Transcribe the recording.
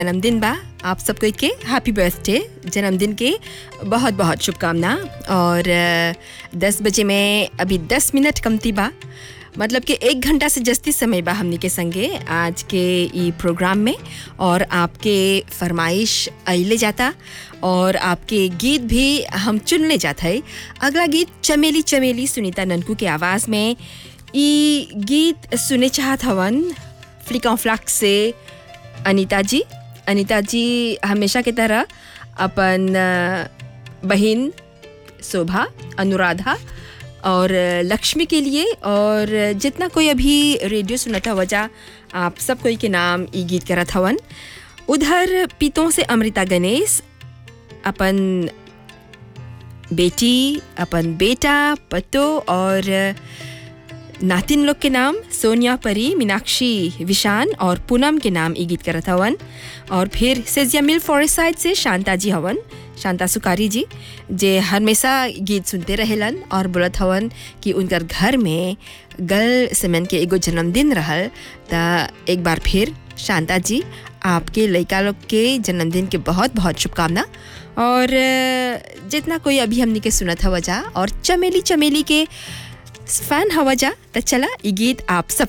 जन्मदिन बा आप सबको के हैप्पी बर्थडे जन्मदिन के बहुत बहुत शुभकामना और अ, दस बजे में अभी दस मिनट कमती बा मतलब कि एक घंटा से जस्ती समय बा हमनी के संगे आज के ई प्रोग्राम में और आपके फरमाइश अले जाता और आपके गीत भी हम चुनले जाता है अगला गीत चमेली चमेली सुनीता ननकू के आवाज़ में ई गीत सुने चाहत हवन फ्लिका फ्लक से अनीता जी अनीता जी हमेशा की तरह अपन अ, बहन शोभा अनुराधा और लक्ष्मी के लिए और जितना कोई अभी रेडियो सुनता वजह आप सब कोई के नाम ई गीत करत हवन उधर पीतों से अमृता गणेश अपन बेटी अपन बेटा पतो और नातिन लोग के नाम सोनिया परी मीनाक्षी विशान और पूनम के नाम ई गीत करत हवन और फिर सेजिया मिल फॉरेस्ट साइड से शांता जी हवन शांता सुकारी जी जे हमेशा गीत सुनते रहेलन और बोलत हवन कि उनकर घर में गल सेमन के एगो जन्मदिन रहल त एक बार फिर शांता जी आपके लड़का लोग के जन्मदिन के बहुत बहुत शुभकामना और अ, जितना कोई अभी हमनी के सुनत हवा जा और चमेली चमेली के फैन हवा जा त चला ई गीत आप सब